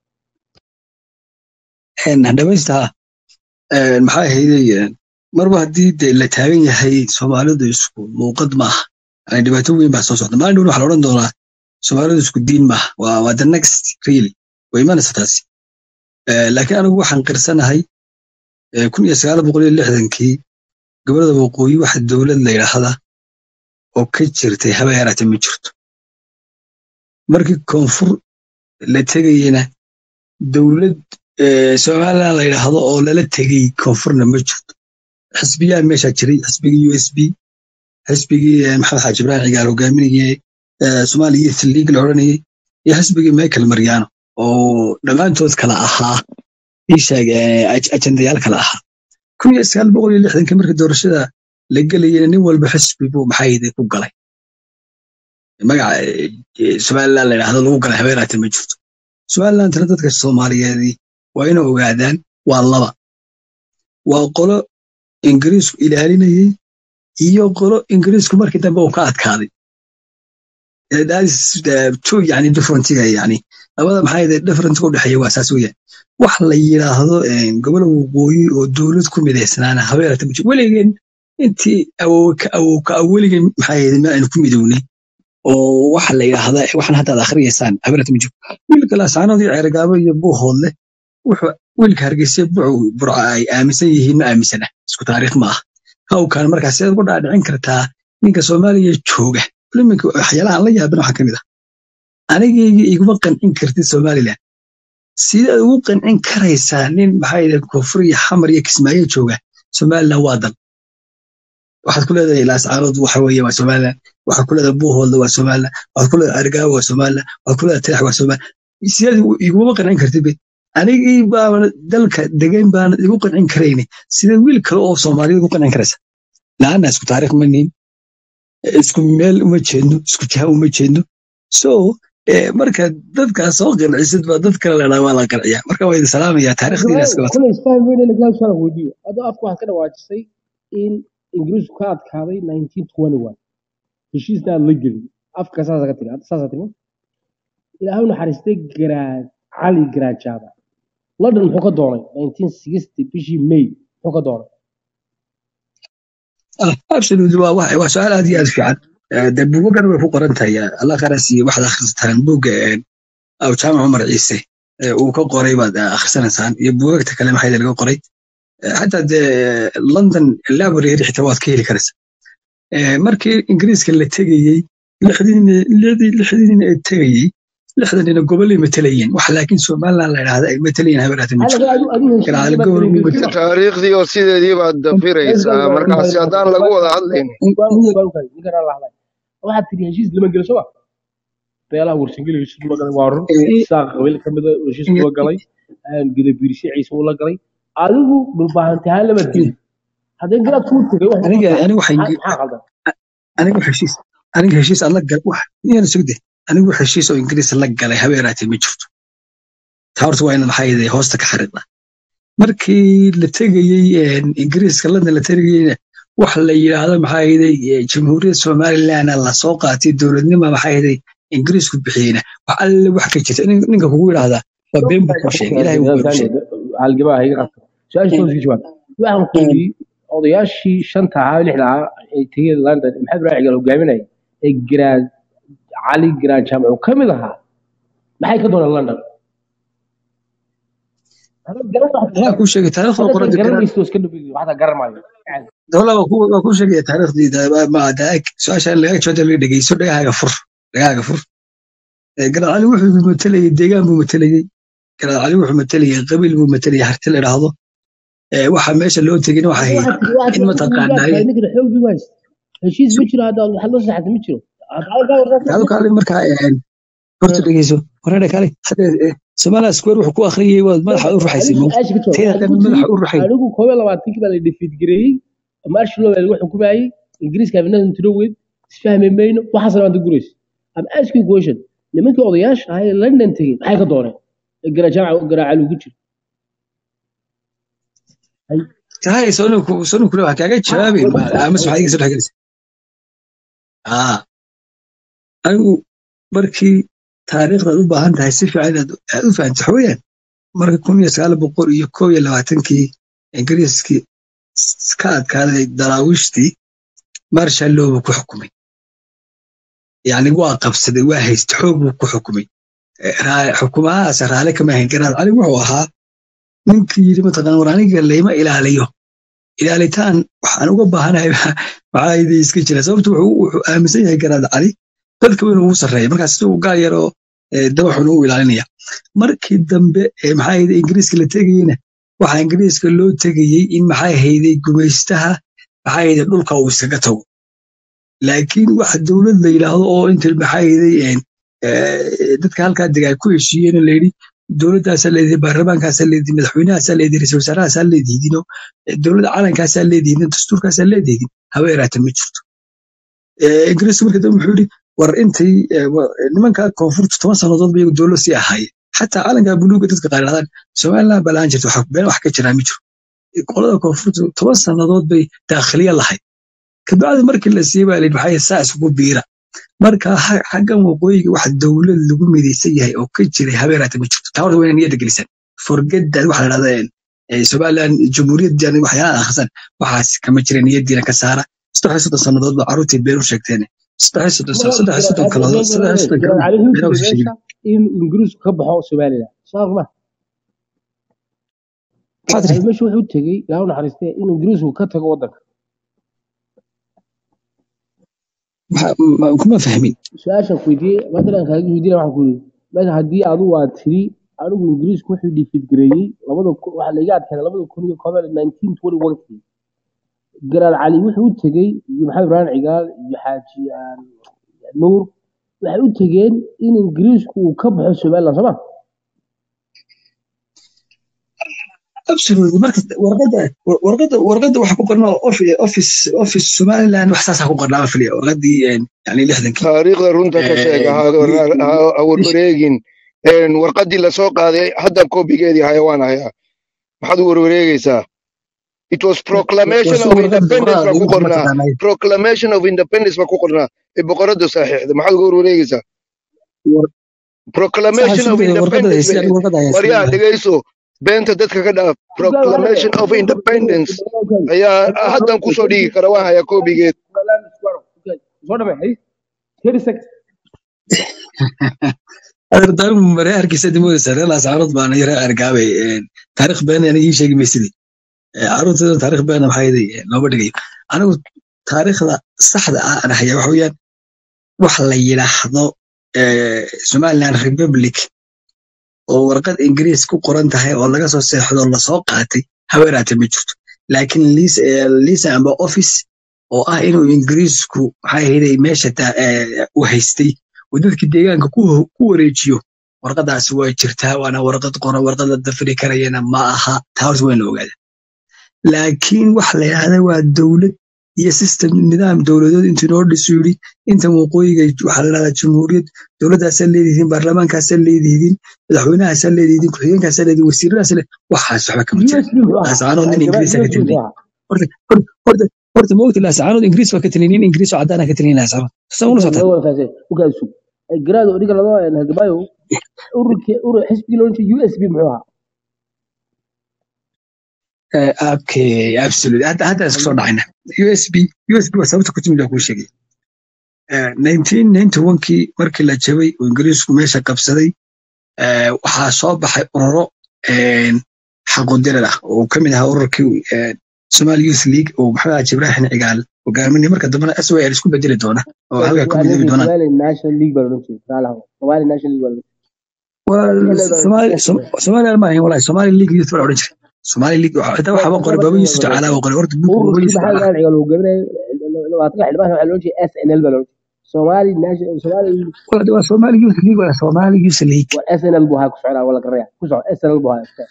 dhamaystaa maxaa ahaydey marba haddii de la taagan yahay soomaalidu isku luuqad maaha yani dhibaato weyn baa soo socda maalin dhown waxaa la odhan doonaa soomaalidu isku diin maaha waa waa the next really way imanaysa taasi Eh, laakiin anigu waxaan qirsanahay eh, kun iyo sagaal boqol iyo lixdankii gobolada waqooyi waxa dowlad la yidhaahda oo ka jirtay haba yaraatee ma jirto markii koonfur la tegayena dowlad eh, somaliland la yidhaahdo oo lala tegay koonfurna ma jirto xisbiyaa meesha jiray xisbigii u s b xisbigii eh, maxamed xaaji ibrahim cigaal hogaaminayay eh, somali youth league la odhanayay iyo xisbigii michael mariano oo dhammaantood kala ahaa isheeg ajendayaal kala ahaa kun iyo sagaal boqol iyo lixdankii markii doorashada la gelayena nin walba xisbi buu maxayde ku galay magaca eh, eh, somaliland la yidhaahdo lagu galay habeeraate ma jirto somalilandna dadka soomaaliyeedii waa inay ogaadaan waa laba waa qolo ingiriisku ilaalinayay iyo qolo ingiriisku markii dambe uu ka adkaaday Eh, that is the two yani differentiga yani labada maxaa yidhi differentiga u dhexeeya waa saas weeyaan wax la yidhaahdo eh, gobol waqooyi oo dowlad ku midaysnaana habeerata ma jiro weligeen intii awow ka awow ka awow weligeen maxaa yidhi ma aynu ku midownay oo waxa la yidhaahda waxaan hadda aad akhriyaysaan habeerata ma jiro wiilka laasaanood iyo ceergaabo iyo buuhoodle wuxuu wiilka hargeysa buucu burca ay aaminsan yihiin ma aaminsana isku taariikh ma aha hawkan markaas sidaad ugu dhaadhicin kartaa ninka soomaaliya jooga iminka waxyaalaha aan la yaabin waxaa ka mid ah anigayga iguma qancin kartid somaliland sidaad ugu qancin karaysaa nin maxaa yidhaha koonfur iyo xamar iyo kismaayo jooga somaliland waa dal waxaad ku leedahay laascaanood waxa weeye waa somaliland waxaad ku leedahay buuhoodla waa somaliland waxaad ku leedahay argaawo waa somaliland waxaad ku leedahay tirax waa somaliland sidaad iguma qancin kartid be anigii baana dalka degan baana igu qancin karayni sida wiil kale oo soomaaliyad ugu qancin karaysa laana isku taariikh ma nihin isku meel uma jeedno isku jiha uma jeedno so eh, marka dadkaas soo qancisid baa dad kale ladhaa waa la qanciyaa marka waa idin salaamayaa taariikhdiina iska wata kule isfahmayna lagaa shala weydiiyo adoo afka waxaad ka dhawaajisay in ingiriisku ka adkaaday 1921 heshiisna aad la gelin afka saasa ka tiri hadda saasa tiri ilaahay u naxariistay garaad cali garaad jaaba london muxuu ka doonay 1960 bishii may muxuu ka doonay ah absolutely waa wax waa su-aal aad iyo aad u fiican Eh, dee buugagan way ku qoran tahay eh, allah kharasiiye waxaad akhrisataan buugga eh, aw jaamac cumar ciise eh, uu ka qoray baad eh, akhrisanaysaan iyo buugagta kale maxaa laga qoray Eh, xataa dee london library xitaa waad ka heli karaysa Eh, markii ingiriiska la tegayey lixdii- lixdii lixdii nin ee tegayey lixdan nina gobolay matalayeen wax laakiin somaliland la idhaahda ay matalayeen habeeraata ma jirto adu adu heshiis garaale ma gobol kala buu gelin matala taariikhdii oo sideedii baad dafiraysaa markaasi haddaan lagu wada hadlayn waxaad tiri heshiis lama gelo soma beelaha warsangeli heshiis ula galay waa run saaq qabiil ka mida heshiis ula galay gadabiirsi ciise ula galay adigu dhulbaahantahaan lama gelin haddii garaad kuu tegay wax aniga aniga waxay maxaa qaldan aniga heshiis aniga heshiis aan la gal wax iyana sugde anigu heshiis oo ingiriis la galay habeeraatee ma jirto taa horta waa inaan maxaa yeelay hoosta ka xariiqda markii la tegayey een, ingiriiska london la tegayeyna wax la yidhaahdo maxaa yeelay eh, jamhuuriyadda somaliland la soo qaatay dowladnima maxaa yeelay ingiriisku bixiyeyna wax alle wax ka jirta nin- ninka kugu yidhaahdaa waa been buu kuu sheegay ilaahay wuu been u sheegay halgabaa hayga qabta su-aasha toos ka jawaab waxaan ku yidhi odayaashii shanta ahaa lixda ahaa ee tegey london ee maxamed raacigal hogaaminaya ee garaad cali garaad jaamac uu ka mid ahaa maxay ka dooneen london anaa kuu sheegay taariikhda qorada garan garanaysto iska dhabi waxaa garan maayo dawla waa ku- waa kuu sheegaya taariikhdii ma daag su-aasha laga jawaabta laga dhegeyso dhagahaaga fur dhagahaaga fur Eh, garaad cali wuxuu matalayay deegaan buu matalayay garaad cali wuxuu matalayay qabiil buu matalayay harti la idhaahdo Eh, waxa meesha loo tegin waxa ahayd in mataqaanaaye ninkana xoog bi ways heshiis ma jiro hadda waxaad la saxata ma jiro taado kaale markaa een, horta dhegeyso horena kaale hadda eh, somaliland square wuxuu ku akhriyay waad madaxa u ruxaysay mo teeda dhan madaxa u ruxay anigu koob iyo labaatankii baa la defeat gareeyey marshal law lagu xukumayey ingiriiska abinadan tiroweyd isfahmi mayno waxaasna maanta guraysa am asking question nimankii odayaasha ahaa ee london tegey maxay ka dooneen ee garajaamaca garaacal ugu jiro tahay sonu sonu kule wax kaaga jawaabay amas waxaad iga soo dhexgelaysa aa anigu markii taariikhdaad u baahan tahay si fiican inaad aad u fahanto waxa weeyaan marka kun iyo sagaal boqol iyo kow iyo labaatankii ingiriiskii s- ka adkaaday daraawiishtii marshal law buu ku xukumay yacni waa qabsaday waa haysta xoog buu ku xukumay Eh, raa- xukumahaas raale kama ahayn garaad cali wuxuu ahaa ninkii yidhi mataqaan war aniga layma ilaaliyo ilaalitaan waxaan uga baahanahay maxaa yidhi iska jira sababtu wuxuu wuxuu aaminsan yahay garaad cali dadka inuu ugu sarreeya markaas isagu gaal yar oo eh, dabaxun u ilaalinaya markii dambe eh, maxaa yidhi ingiriiska la tegayeyna waxaa ingiriiska loo tegayey in maxaa hayday gumaystaha maxaa yidhi dhulka uu iskaga tago laakiin wax dowlad la yidhaahdo oo inta maxaa yidhi een, eh, dadka halkaa dega ay ku heshiiyeen la yidhi dowladdaasaa leedihi baarlamaankaasaa leedihi madaxweynahaasaa leedihi ra-iisul wasaarahaasaa leedihiidino dowladda calankaasaa leedihiin dastuurkaasaa leedihiin haba yaraata ma jirto Eh, ingiriisku marka dambe wuxuu yidhi war intay eh, wa- nimanka koonfurta toban sannadood ba iyagu dowlad sii ahaayeen xataa calanka buluuga dadka qaar yidhahdaan somaliland baa lahaan jirta wax been wax ka jiraa ma jiro qolada koonfurta toban sannadood bay daakhiliya lahayd kabacdi markii la siiyey baa la yidhi maxaa yeele saa isugu biira marka ha- xaggan waqooyiga wax dowlad lagu midaysan yahay oo ka jiray habeeraata ma jirto taa horta waa inay niyadda gelisan forgeddaad waxa la dhahdaa eh, somaliland jamhuuriyaddan waxyaalaha akhrisan waxaas kama jira niyaddiina ka saara saddex iyo soddon sannadood baa carruurtii been u sheegteen saddex iyo soddon sano saddex iyo soddon kaladood saddex iyo soddon garaad kaladood cali beenaa wuxuu usi tegey sheegin meesha in ingiriisku ka baxo somaliland saas ma maxaa garaad tiri cali meesha wuxuu tegey ilaa u naxariistee in ingiriisku ka tago waddanka Maxaa- ma- kuma fahmin su-aashan ku weydiiyey matalan kaaga weydiina waxaan ku yidhi meesha haddii adigu aad tiri anigu ingiriisku wuxuu defeat gareeyey labada kun waxaa laiga adkaaday labada kun iyo koob iyo nineteen twenty one kii garaad cali wuxuu u tegey iyo maxamed ibrahim cigaal iyo xaaji ah, nuur waxay u tegeen in ingiriisku uu ka baxo somaliland sooma absolutely marka warqadda warqadda warqadda waxa ku qornaa office office office somaliland wax saasa ku qornaa ma filiya warqaddii een, yani lixdankii taariikhda runta ka sheega ha Eh, ha- ha warwareegin Een, warqaddii lasoo qaaday hadda koobigeedii haya waan hayaa maxaad u warwareegaysaa it was proclamation warso of warqadda independence warqadda baa ku adigu qornaa mataqaanaa proclamation of independence baa ku qornaa ee boqorada saaxiixda maxaad uga warwareegaysaa war- saxa proclamation of sugaya warqadda independence haysi bay anigu warqadda haysi waryaa dhegayso beenta dadka ka dhaaf proclamation of independence ayaa haddan kusoo dhigi kara waan hayaa koobigeed soo dhamay hay thirty seconds adeertaan mare arkaysa dimoodaysa reer laascaanood baana yara argaabay een, taariikh been aniga ii sheegi maysidii Eh, carruurtooda taariikh beena maxaa yeelay eh, looma dhigayo anigu taariikhda saxda ah aan haya waxa weeyaan wax la yidhaahdo eh, somaliland republic oo warqad ingiriis ku qoran tahay oo laga soo seexdo oo lasoo qaatay haweeraate ma jirto laakiin liis- eh, liisa amba office oo ah inuu ingiriisku maxaa yeelay meesha ta- eh, u haystay oo dadkii deegaanka ku ku wareejiyo warqadaasi waa jirtaa waana warqad qoran warqad la dafiri karayana ma aha taa horta wayna ogaada laakiin wax la yidhahda waa dowlad iyo system nidaam dowladeed intuu inoo dhisu yidhi intan waqooyiga waxaa la dhahdaa jamhuuriyad dowladdaasaa leedihiin baarlamaankaasaa leedihiin madaxweynahaasaa leedihiin ku-xigeenkaasaa leedihiin wasiiradaasaa leedihiin waxaas waxba kama jira usb muxuu ahaa laasacaanood nin Al-Shabaab ingiriisa ka usb talinay muxuu ahaa horta horta horta horta ma ogti laasacaanood ingiriis baa ka talinay nin ingiriis oo caddaana ka talinay laasacaanood sasa ula intaan socotaan laga wada faasay ugaas sug garaado dhiga laga halgamaayo ururkii urur xisbigii loo jeedo usb muxuu ahaa Eh, okay absolutely hadda hadda isku soo dhacayna usb usb waa sababta ku timid waa kuu sheegay Eh, 1991kii markii la jabay oo ingiriisku meesha qabsaday eh, waxaa soo baxay ururo eh, xaqudirar ah oo ka mid ahaa ururkii eh, Somali Youth League oo maxamed Haji Ibrahim Cigaal hogaaminaya marka dambena SYL isku bedeli doona oo halka ka midoobi doonaan Somali National League baa loo jeedaa raalaha Somali National League baa loo waa Somali Som- Somali ma ahayn wallahi Somali League Youth baa la odhan jiray Somali League waxa xitaa waxaa baa qoray Baba Yusuf Tacaala oo qoray horta buugga Baba ururkii Yusuf maxaa Tacaala laga cigaal hogaaminaya labaatanka xildhibaan waxaa loo jeedaa SNL baa loo jeedaa Somali National Somali waa waa Somali Youth League waa Somali Youth League waa SNL buu ahaa ku socdaa wala garaya ku soco SNL buu ahaa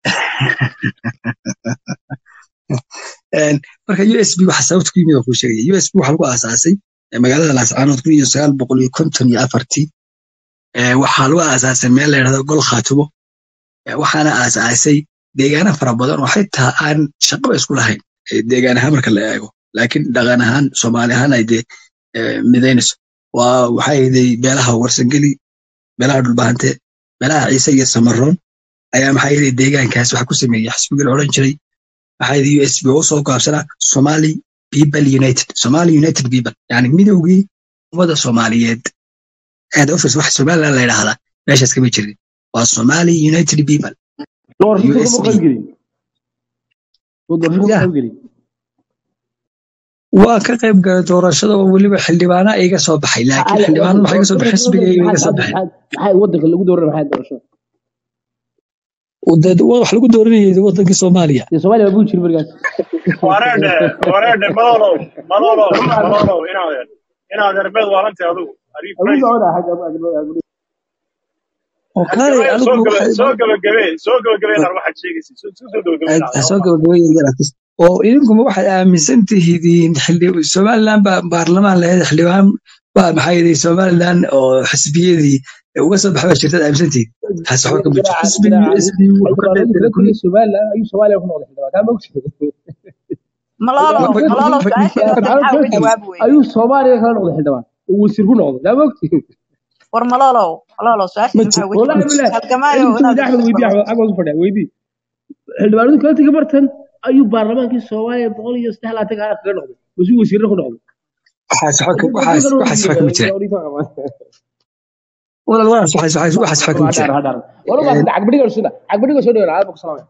Een, marka USB waxa sababta ku yimid oo kuu sheegaya USB waxaa lagu aasaasay eh, magaalada Laascaanood kun iyo sagaal boqol iyo konton iyo afartii Eh, waxaa lagu aasaasay meel la yidhahdo gol khaatumo Eh, waxaana aasaasay deegaano fara badan oo xitaa aan shaqaba isku lahayn eh, deegaan ahaan marka la eego laakiin dhaqan ahaan soomaali ahaan ay dee eh, midaynayso waa waxay ahaydey beelaha warsangeli beelaha dhulbahante beelaha ciise iyo samaroon ayaa maxaa yeelay deegaankaas waxa ku sameeyey xisbigii la odhan jiray waxaa yidhi USB oo soo gaabsanaa Somali People United Somali United People yani midowgii ummada Soomaaliyeed head office wax Somaliland la yidhaahdaa meeshaas kama jirin waa Somali United People doorashada kuma USB qayb gelin soo doorashada kuma ya qayb gelin waa ka qayb galay doorashada oo weliba xildhibaana iga soo baxay laakiin maxaa xildhibaanada waxay iga soo baxay xisbiga iga maxaa soo baxay maxaa wadanka lagu dooranaya maxaa doorashada Wadad- wax lagu dooranayay wadankii Soomaaliya dee Soomaaliya baa buu jiri markaas wareedhe wareedhe malolow malolow malolow inaad inaad herbeed waalantahay adigu are you agu crazy socda xagga oo kaalay halgamaya soo anigu gaba waxay soo gabagabee soo gabagabeena waxaad sheegaysa soo soo gabagabeena ha soo gabagabeeyay yar artist oo idinkuma waxaad aaminsan tihiin xilli Somaliland baa baarlamaan lahayd xildhibaan baa maxaa yidhi Somaliland oo xisbiyadii uga soo baxay jirtad aaminsan tihiin taas waxba kama jirto xisbiga USB wuxuu ka qayb galay kun xildhibaanadii Soomaaliland ayuu Soomaaliya ku noqday xildhibaan kaa ma ogtid malolo malolo su-aasha horta maxaa uga jawaabi weyday ayuu Soomaaliya kala noqday xildhibaan uu wasiir ku noqday kaa ma ogtid war malolo malolo su-aasha ma maxaa uga والله jawaabi بالله halgamaayo انت inaad ودي احمد ويدي احمد احمد فدا ويدي xildhibaanadu kala tagi bartan ayuu baarlamaankii Soomaaliya boqol iyo saddex laatan gaar kaga noqday masuu wasiirro ku noqday waxaas waxba ka- waxaas waxaas waxba kama jiraan walaal walaal waxaas waxaas waxaas waxba kama jiraan wala ma Een, cagbadiga soo cagbadiga soo dhawaa aad ku salaamay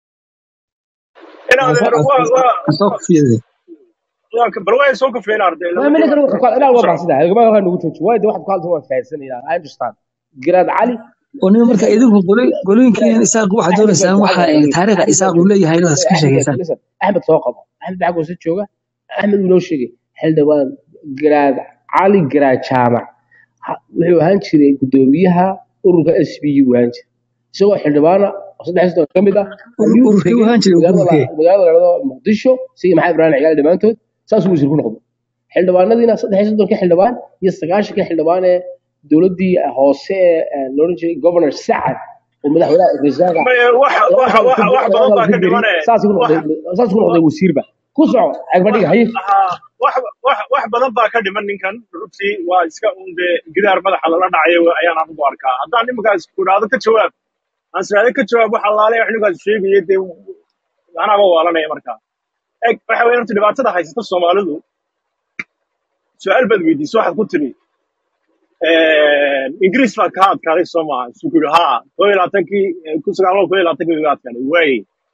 inaad aan soo waa aan waa aan soo kufiyay waa ka bal waa soo kafeen arday ma laba ma dhiba ninkan wuxuu ka ilaa waa soco baasida halgama waxa nagu jooji waa waxaad ku halto waa faahsanayna I understand garaad cali oo nin marka idinku qoloy qolooyinkiin isaaq waxaad axmed doonaysaan waxa axmed ay taariikhda axmed isaaq uu leeyahay inaad iska sheegaysaan listen axmed soo qabo axmed baa go'san jooga axmed uu noo sheegay xildhibaan garaad cali garaad jaamac ha- wuxuu ahaan jiray gudoomiyaha ururka s b u ahaan jiray isagoo xildhibaana oo saddex sano ka mid ah ayuu ururkii tegey wahaan jiray magaalada ururkee la- magaalada la dhahdo muqdisho sidii maxamed ibraahim cigaal dhammaantood saasuu wasiir ku noqday xildhibaanadiina saddex iyo soddonka xildhibaan iyo sagaashanka xildhibaan ee dowladdii hoose ee loodhan jiray governor sacad oo madaxweynaha rasaaga may wax wax labada wax wax badan baa ka dhimane saas ku wax noqday saas ku noqday wasiirba ku soco wax agbadhiga haye haa, wax wax wax badan baa ka dhiman ninkan runtii waa iska un dee gidaar madaxa lala dhacayo ayaan anigu arkaa haddaan nimankaas ku idhaahdo ka jawaab aan isiraahdo ka jawaab wax allaale wax ninkaas sheegaya dee anaaba waalanaya markaa eg waxa weeye horta dhibaatada haysata soomaalidu su-aal baad weydiisay waxaad ku tiri ingiriis baa kaa adkaaday soo maaha isu ku yidhi haa koo iyo labaatankii kun sagaal boqol koo iyo labaatankii baa adkaaday waaye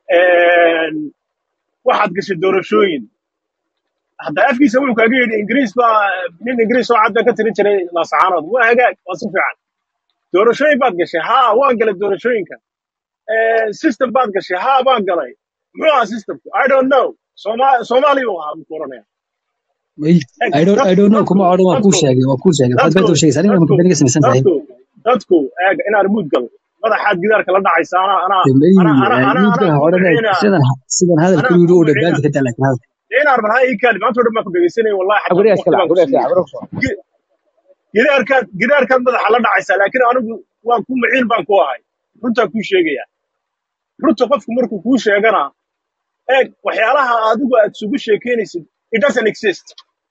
een, waxaad gashay doorashooyin hadda afkiisa wuxuu kaaga yidhi ingiriis baa nin ingiriis oo cad baa ka tirin jiray laasacaanood waa hagaag waa si fiican doorashooyin baad gashay haa waan galay doorashooyinka Eh, system baad gashay haa baan galay muxuu ahaa systemku i don't know Soma- soomaali buu ahaa muku oranaya may Eg, I don't I dad- don't know kuma dadku odhan waa kuu dadku sheegay waa kuu sheegay waxaad dadku beenta u sheegaysaa aniga dadku ma ka samaysan tahay dadku dadku eeg inaan muud gal madaxaad gidaarka la dhacaysa ana ana may ana ana ana miidka anaa ha ku odhanay bixina sidan sidan hadal anaa keliya ku u bixina dhadhaanta ka daa laakiin hadal inaan marhaa ii kaali maanta oo dhan baan ku dhegeysanaya wallahi xataa guriga waqti iskala baan ku guriga siiyey iskala guriga soo Gi- gidaarkaad gidaarkaad madaxa la dhacaysaa laakiin anigu waan ku maciin baan ku ahay runtaan kuu sheegaya runta qofku markuu kuu sheegana eeg waxyaalaha adigu aad isugu sheekeynaysid it doesn't exist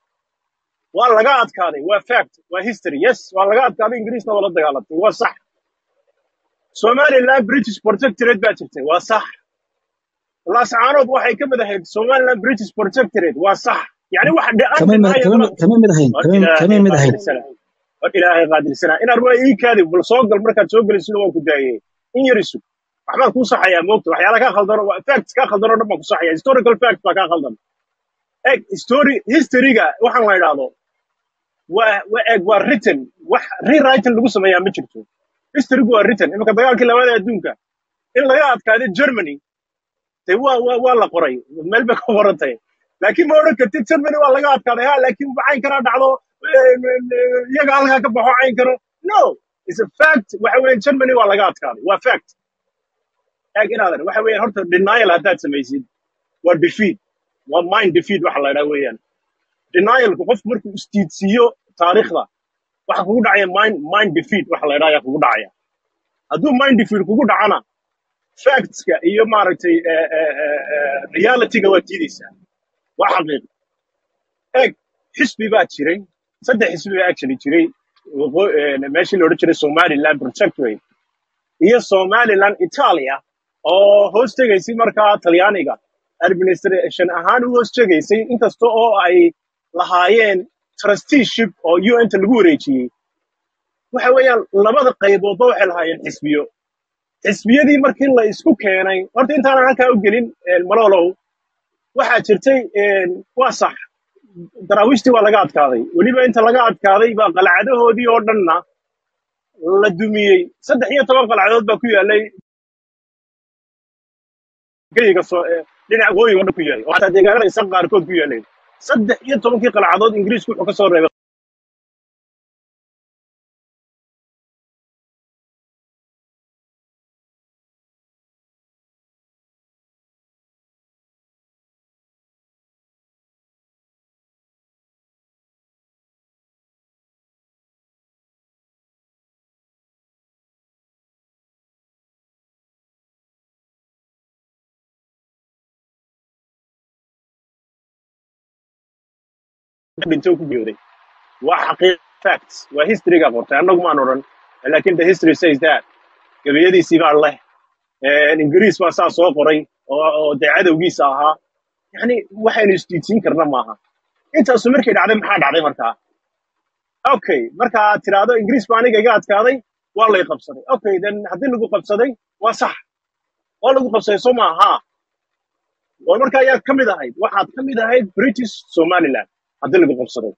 waa laga adkaaday waa fact waa history yes waa laga adkaaday ingiriisna waa la dagaalantay waa sax somaliland british protectorate baa jirtay waa sax laascaanood waxay ka mid ahayd somaliland british protectorate waa sax yani wax kama de-aanti mid maayo kama dad mid kama mid ahayn war kama kama ilaahay mid ahayn qaadirsana war ilaahay qaadirsana inaad waa ii kaadi bal soo gal markaad soo gelisina waan ku daayay in yar isug waxbaan kuu saxayaa moogta waxyaala kaa khaldan oo- facts kaa khaldan oo dhan baan ku saxaya historical fact baa kaa khaldan eg story historyga waxaan la idhaahdo waa waa eg waa written wax rewriting lagu sameeyaa ma jirto historygu waa written iminka dagaalkii labaad ee adduunka in laga adkaaday germany de waa waa waa la qoray meel bay ka qorantay laakiin ma odhan kartid germany waa laga adkaaday ha laakiin cayn kana dhacdo eh, eh, iyaga halkaa ka baxo cayn karo no is a fact waxa weeye germany waa laga adkaaday waa fact eeg inaadan waxa weeyaan horta denial haddaad samaysid waa defeat waa mind defeat waxa la idhaha weeyaan denialku qofku markuu istiidsiiyo taariikhda waxa kugu dhacaya mind mind defeat waxa la idhaha ayaa kugu dhacaya hadduu mind defeat kugu dhacana factska iyo maaragtay eh, eh, eh, eh, realityga waa diideysaa waa xaqiiq eeg xisbi baa jiray saddex xisbi baa actually jiray waqo- eh, meeshii la odhan jiray somaliland protectorate iyo somaliland italia oo hoos tegaysay markaa talyaaniga administration ahaan u hoos tegaysay inkasta oo ay lahaayeen trusteeship oo un ta lagu wareejiyey waxa weeyaan labada qayboodba waxay lahaayeen xisbiyo xisbiyadii markii la isku keenay horta intaanan halkaa u gelin eh, malolow waxaa jirtay eh, waa sax daraawiishtii waa laga adkaaday weliba inta laga adkaaday baa qalcadahoodii oo dhanna la dumiyey saddex iyo toban qalcadood baa ku yaalay geyga soo eh, dhinaca waqooyiga oo dhan ku yaalay oo xataa deegaanada isan qaarkood ku yaaleen saddex iyo tobankii qalcadood ingiriisku wuxuu ka soo reebay dhintay oo ku geeday waa xaqiiq facts waa historyga qortay annagu maan odhan laakin the history says that gabiyadiisii baa leh Eh, ingiriis baa saa soo qoray oo oo dee cadowgiisa ahaa yani waxaynu isdiidsiin karna maaha intaasu markay dhacday maxaa dhacday markaa okay marka aad tiraahdo ingiriis baa aniga iga adkaaday waa lay qabsaday okay then haddii lagu qabsaday waa sax waa lagu qabsaday soo maaha oo marka ayaad ka mid ahayd waxaad ka mid ahayd british somaliland haddii lagu qabsaday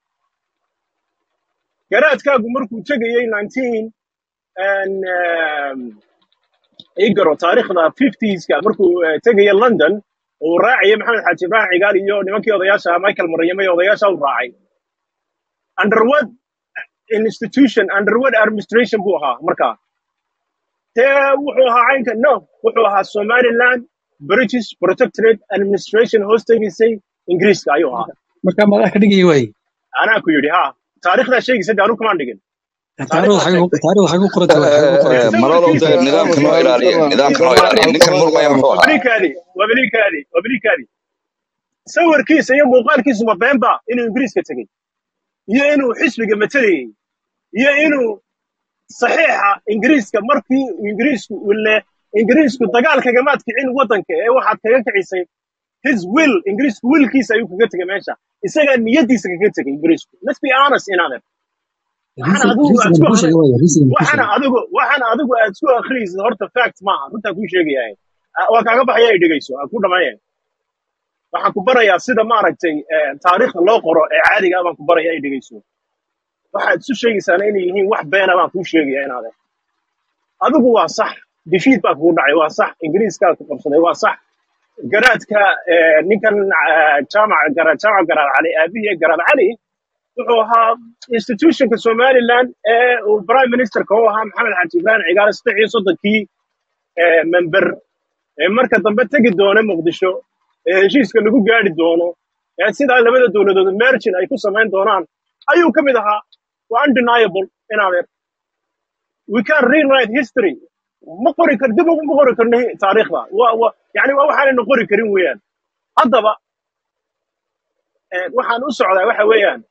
garaadkaagu markuu tegayey 19 and, um, igaro taariikhda 50ska markuu eh, tegaya london uu raacaya maxamed xaaji ibrahim cigaal iyo nimankii odayaasha michael maryame iyo odayaasha u raacay under what institution under what administration buu ahaa markaa dee wuxuu ahaa caynka no wuxuu ahaa somaliland british protectorate administration hoos tegaysay ingiriiska ayuu ahaa marka madax ka dhigaya waay anaa ku yidhi ha taariikhdaa sheegaysa de anu kumaan dhigin taariikhda taariikhdaa xagee sheegtay ku- taariikhda xagee ku qoranta waay xagee ku qoranta malolow sawirkiisa dee nidaamka noo Mustafa ilaaliya Mustafa nidaamka noo Mustafa ilaaliya ninkan Mustafa murmaya muxuu ahaa wabilikaadi wabilikaadi wabilikaadi sawirkiisa iyo muuqaalkiisu ma beenba inuu ingiriiska tegey iyo inuu xisbiga matalayey iyo inuu saxiixa ingiriiska markii uu ingiriisku ule ingiriisku dagaal kagamaad kicin waddanka ee waxaad kaga kicisay his will ingiriisku willkiisa ayuu kaga tegay meesha isagaa niyadiisa kaga tegay ingiriisku let's be honest inader waxaana riisigan adigu aad riisigan isku kuu sheegay akhri waay riisigan kuu waxaana sheegay adigu waxaana adigu aad isku akhriyaysid horta fact maaha runtaa kuu sheegayaa Ah, waa kaaga baxaya ay dhegeyso aan ku dhamayn waxaan ku barayaa sida maaragtay eh, taariikhda loo qoro ee caadiga ah baan ku baraya ay dhegeyso waxaad isu sheegaysaana inay yihiin wax beena baan kuu sheegaya inaade adigu waa sax defeat baa kugu dhacay waa sax ingiriiskaa ku qabsaday waa sax garaadka eh, ninkan ah, jaamac garaad jaamac garaad cali aabihii garaad cali wuxuu ahaa institutionka somaliland ee uu prime ministerka u ahaa maxamed xaaji ibrahim cigaale saddex iyo soddonkii eh, member ee marka dambe tegi doona muqdisho ee heshiiska lagu gaari doono ee sidaa labada dowladood mergin ay ku samayn doonaan ayuu ka mid ahaa waa undeniable inaadeer we can rewrite history ma qori kar dib ugu ma qori karno hi- taariikhda waa waa yani waa waxaanayna qori karin weeyaan haddaba eh, waxaan u socdaa waxa weeyaan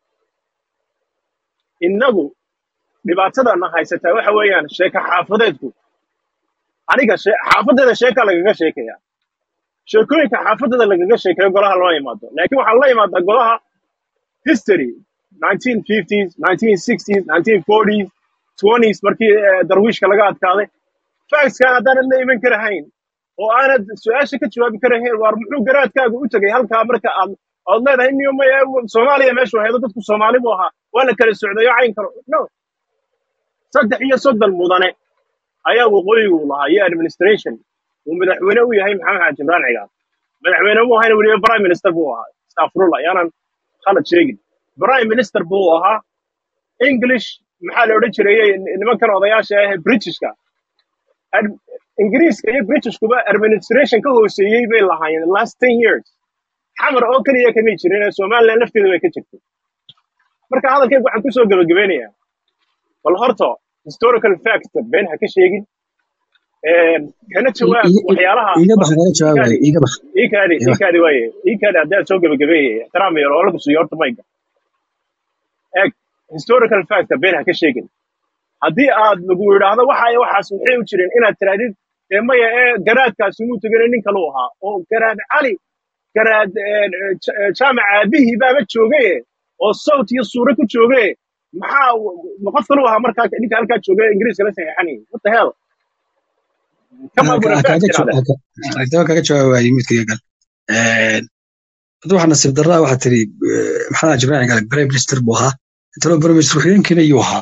innagu dhibaatadana haysataa waxa weeyaan sheeka xaafadeedku aniga she- xaafadeeda sheeka lagaga sheekaya sheekooyinka xaafadeeda lagaga sheekeeyo golaha lama imaado laakiin waxaa la imaadaa golaha history 1950s 1960s 1940s 20s markii eh, darwiishka laga adkaaday factskan haddaanan la iman karahayn oo aanad su-aasha ka jawaabi karahayn waar muxuu garaadkaaga u tegay halkaa marka aad ood leedahay niyo maya soomaaliya meeshu haydo dadku soomaali buu ahaa waa la kala socdayo cayn karo no saddex iyo soddon mudane ayaa waqooyigu lahaa iyo administration uu madaxweyne u yahay maxamed xaaji imraan cigaal madaxweyne mu ahayna weliba prime minister buu ahaa astafrullah yaanan khalad sheegin prime minister buu ahaa english maxaa la odhan jiray nimankan odayaasha ah ee britishka Ad- ingiriiska iyo britishkuba administration ka hooseeyey bay lahaayeen the last ten years xamar oo keliya kamay jirin ee somaliland lafteeda bay ka jirtay marka hadalkayga waxaan kusoo gabagabeynayaa bal horta historical fact been ha ka sheegin Een, kana jawaab waxyaalaha iga bax horta naga jawaabaya ikaadi iga bax ikaadi iga bax ikaadi waaye ikaadi haddaad soo gabagabeeyay ixtiraam yar oo lagu siiyo horta mayga eeg historical fact been ha ka sheegin haddii aad lagu yidhaahdo waxa iyo waxaas maxay u jireen inaad tirahdid ee maya ee garaadkaasi muu tegane nin kalu ahaa oo garaad cali garaad een, ee, Ja- ee, jaamac aabihii baaba joogaye oo sawt iyo suure ku joogaye maxaa ma qof kalu ahaa markaa ninka halkaa jooga ee ingiriiska la saxeexanayay what the hell kama Ha- buna ha- fact kaaga jaw- tirahdeen ha- ha- ha- kaaga jawaabaya midkayga gal hadda waxaa nasiib darraa waxaa tiri eh, maxamed xaaji ibrahim cigaal prime minister buu ahaa talo prime minister ku-xigeenkiina yuu ahaa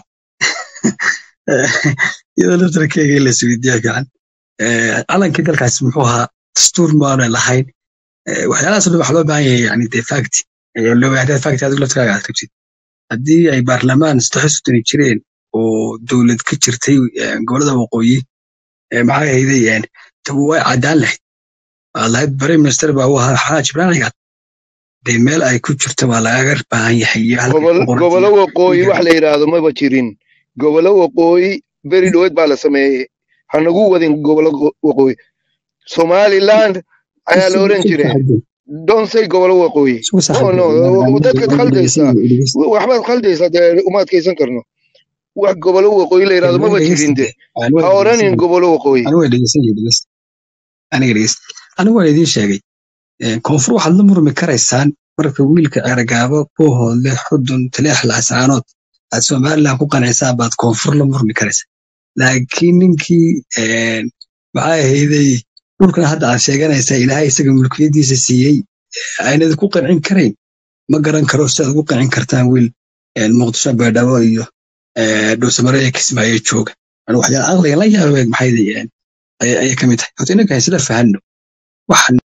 iyadoo laftarkeega in la isweydiiya fiican Eh, calankii dalkaasi muxuu ahaa dastuur maana lahayn Eh, waxyaalahaas oo dhan waxaa loo baahan yahay yani dee fact Eh, loo haddaad fact adigu laftarkaaga aad rabtid haddii ay baarlamaan saddex sodoni jireen oo dowlad ka jirtay eh, gobolada waqooyi eh, maxay ahaydeen way caddaan lahayd waa lahayd prime minister baa u ahaa xaaj ibrahim cigaal dee meel ay ku jirto waa lagaga baahan yahay iyo halkay gobol ku qoran gobolo tahay waqooyi ninka wax la yidhaahdo maba jirin gobolo waqooyi beri dhoweed baa la sameeyey hanagu wadin gobolo go- waqooyi somaliland ayaa la isugu oran isugu jire saaxiibeen don't say gobolo waqooyi isugu no saaxiibeen no waan dadkaad waan khaldaysaa dhegeysanaya dhegeysta waxbaad khaldaysaa dee uma adkaysan karno wax gobolo waqooyi la yidhahdo aniga maba jirin dhegeysta de aniga ha waan oranin dhegeysanaya gobolo waqooyi aniga waan dhegeysanaya dhegeysta aniga dhegeysta aniga waan idiin sheegay Eh, koonfur waxaad la murmi karaysaan marka wiilka eragaabo buuhoodle xudun taleex laascaanood aad somaliland ku qanaysaan baad koonfur la murmi karaysaa laakiin ninkii eh, maxay ahayday dhulkan hadda aad sheeganaysaa ilaahay isaga mulkiyadiisa siiyey aynad ku qancin karayn ma garan karo si aad ugu qancin kartaan wiil eh, muqdisho baydhabo iyo eh, dhowsamare ee kismaayo jooga Ani waxyaala aqliga la yaabay maxay ayay ayay ka mid tahay horta inanka haysla fahanno wax